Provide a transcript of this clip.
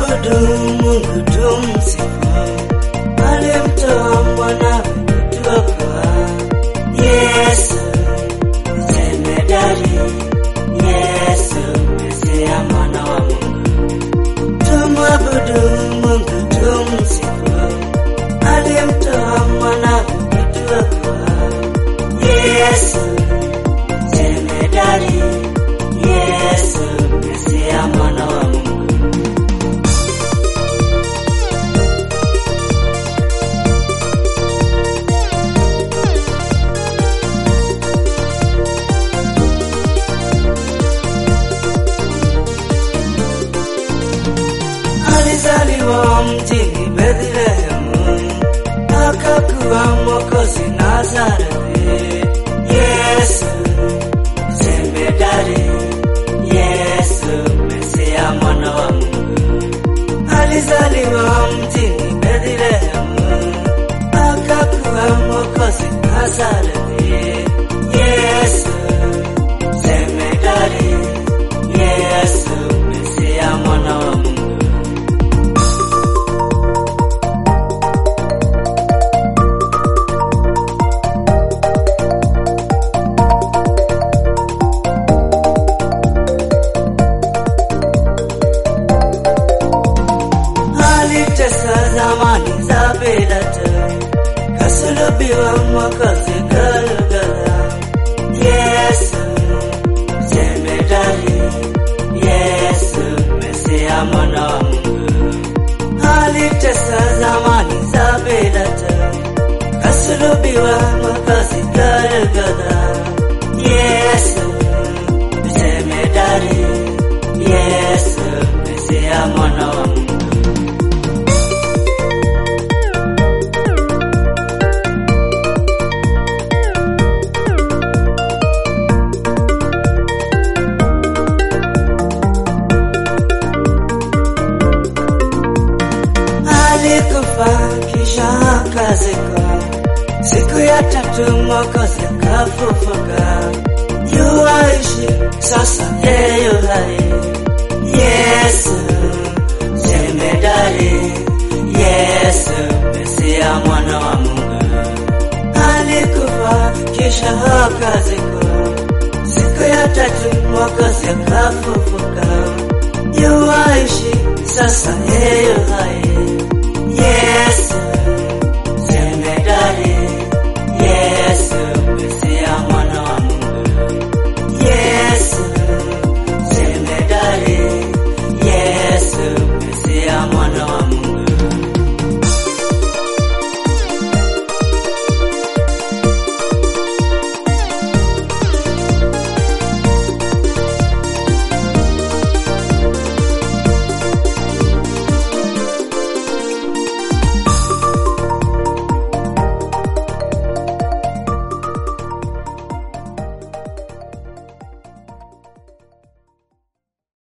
Tumwabudu Mungu tumsifu, alimtoa mwanawe kutuokoa. Yesu jemedari, Yesu Mesia mwana wa Mungu. Tumwabudu Mungu tumsifu, alimtoa mwanawe kutuokoa. Yesu jemedari, Yesu Mesia mwana wa Mungu. Alizaliwa mjini Bethlehemu, akakuwa Mwokozi Nazareti. Yesu jemedari, Yesu Mesia mwana wa Mungu. Alizaliwa mjini Bethlehemu, akakuwa Mwokozi Nazareti. Yesu jemedari, Yesu Mesia mwana wa Mungu. alitesa zamani za Pilato, kasulubiwa Mwokozi Golgotha. Yesu jemedari, Yesu Mesia mwana wa Mungu. Alitesa zamani za Pilato, kasulubiwa Mwokozi Golgotha. Yesu jemedari, Yesu Mesia mwana wa Mungu. alikufa kisha akazikwa, siku ya tatu Mwokozi akafufuka. Yuaishi sasa, yeye yu hai. Yesu jemedari, Yesu Mesia mwana wa Mungu. Alikufa kisha akazikwa, siku ya tatu Mwokozi akafufuka. Yuaishi sasa, yeye yu hai.